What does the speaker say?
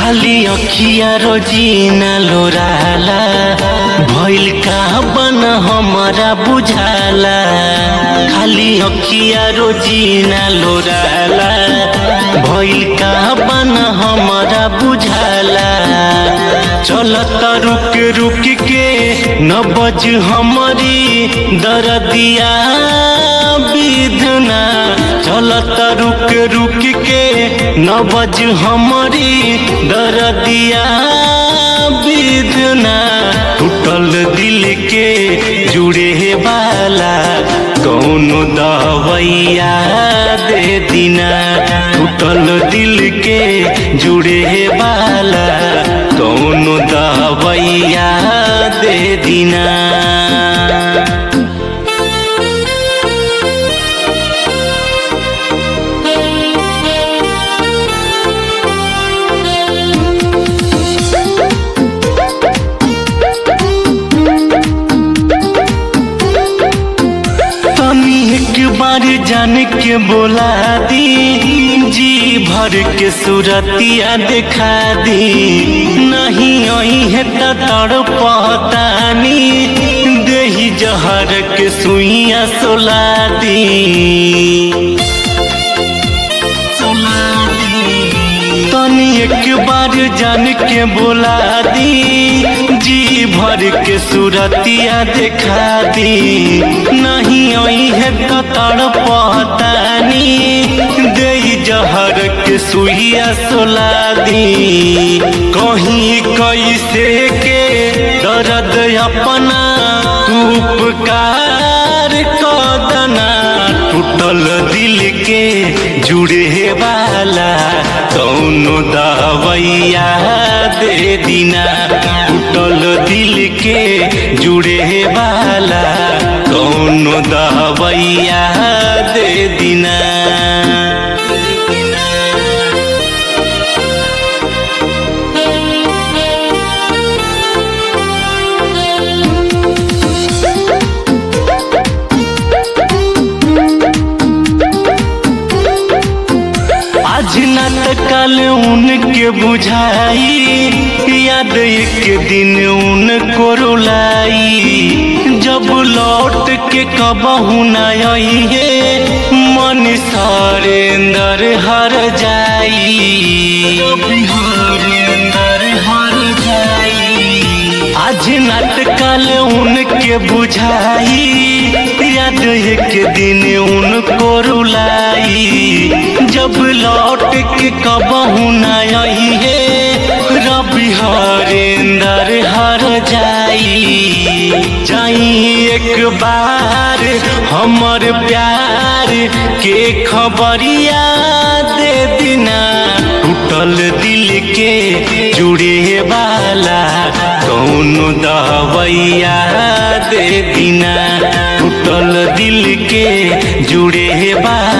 खाली अखिया रोजीना लोराला भइल का बन हमारा बुझाला खाली अखिया रोजीना लोराला भइल का बन हमारा बुझाला चलत रुक रुक के न बज हमारी दरदिया विधना चलत रुक रुक के न बज हमारी दरदिया विधना टूटल दिल के जुड़े वाला कौन दवैया दे दिना टूटल दिल के जुड़े वाला कौन दवैया दे दिना तनी एक बार जान के बोला दी जी भर के सूरतिया दिखा दी नहीं आई है तो तड़ पहतानी देही जहर के सुइया सोला दी तनी एक बार जान के बोला दी जी भर के सूरतिया दिखा दी नहीं आई है तो तड़ पहतानी दे जहर के सुइया सोला दी कहीं कैसे के दर्द अपना तू उपकार कदना टूटल दिल के जुड़े वाला कौन दवैया दे दिना टूटल दिल के जुड़े वाला कौन दवैया दे दिना आज न त कल उनके बुझाई याद एक दिन उनको रुलाई जब लौट के कबहू न आई है मन सारे अंदर हर जाई अंदर हर जाई आज नाटकल उनके बुझाई याद एक दिन उनको रुलाई जब लौट के कबहू न आई है रबी हरेंदर हर जाई जाई एक बार हमर प्यार के खबरिया दे दिना टूटल दिल के जुड़े वाला कौन दवैया दे दिना टूटल दिल के जुड़े वाला